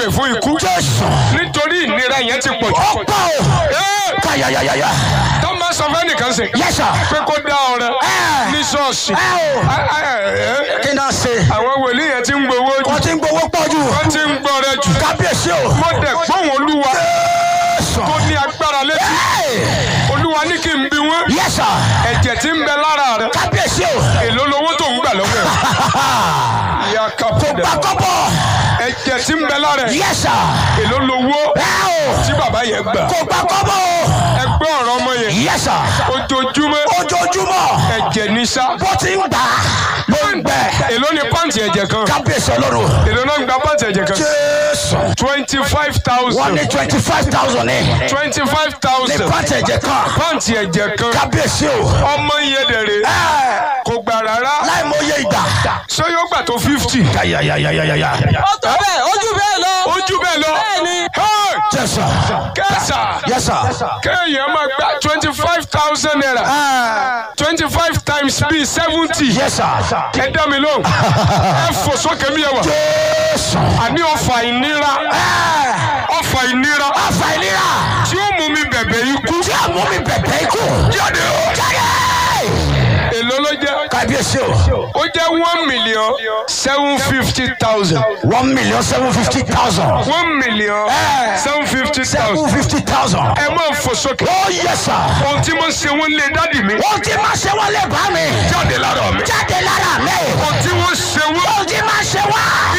pray fún ikú jésù nítorí ìnira yẹn ti pọ̀ ó jù. pọ̀ o Ẹ́, káyàyàyàyà tó máa sọ fẹ́ nìkan sè yes sir pé kó dá ọrẹ Ẹ́. ní ṣọ́ọ̀ṣì. ẹ o Ẹ́, ẹ́, ẹ́, kí náà ṣe àwọn wòlíì yẹn ti ń gbowó jù wọ́n ti ń gbowó pọ̀ jù wọ́n ti ń gbọ́rẹ jù. kábíyèsí o mo dẹ̀ gbóhùn olúwa jésù tó ní agbára létí olúwa ní kí n bí wọ́n yes sir ẹ̀jẹ̀ tí ń bẹ lára rẹ̀ kábíyèsí o èló lowó tó ń gbà lọ́wọ́ ẹ̀. ìyá kápẹ́dà gbàkọ́bọ̀ ẹ̀jẹ̀ tí ń bẹ lára ẹ̀ yes sir èló lowó ẹ o tí bàbá yẹn gbà. kò gbàkọ́bọ̀ o ẹgbẹ́ ọ̀rọ̀ ọmọ yẹn yes sir ojoojúmọ́ ojoojúmọ́ ẹ̀jẹ̀ ní sá. bó ti ń gbà ló ń gbẹ èló ni pàǹtì ẹ̀jẹ̀ kan kábíyèsí ọlọ́run èló náà ń gba pàǹtì ẹ̀jẹ̀ kan. jésù twenty five wọ́n thousand ní twenty five thousand ní twenty five ní thousand pàtẹ ẹ̀jẹ̀ kan pàǹtì ẹ̀jẹ̀ kan kábíyèsí o ọmọ yẹn dẹ̀rẹ̀ ẹ kò gbà rárá láì mọ iye ìgbà ṣé yóò gbà tó fifty. yàyàyàyàyà ó tó bẹ́ẹ̀ ojú bẹ́ẹ̀ lọ. ojú bẹ́ẹ̀ lọ Bẹ́ẹ̀ni. Hey! jésù kẹsà yes sir kéèyàn máa gba twenty five thousand naira twenty five times bíi seventy yes sir ẹ dá mi lóhùn ẹ fò sókè mi yẹ wà jésù àní ọfà ìnira ọfà ìnira ọfà ìlera tí ó mú mi bẹ̀bẹ̀ ikú tí a mú mi bẹ̀bẹ̀ ikú jáde o jáde èló ló jẹ́ kábíyèsí o ó jẹ́ one million seven fifty thousand one million seven fifty thousand one million seven fifty seven thousand fifty thousand ẹ máa fò sókè oh yes sir ohun tí mo ṣe wọn lé dádì mi ohun tí máa ṣe wọ́n lè bá mi jáde lára mi jáde lára mi ohun tí wọ́n ṣe wọn ohun tí máa ṣe wá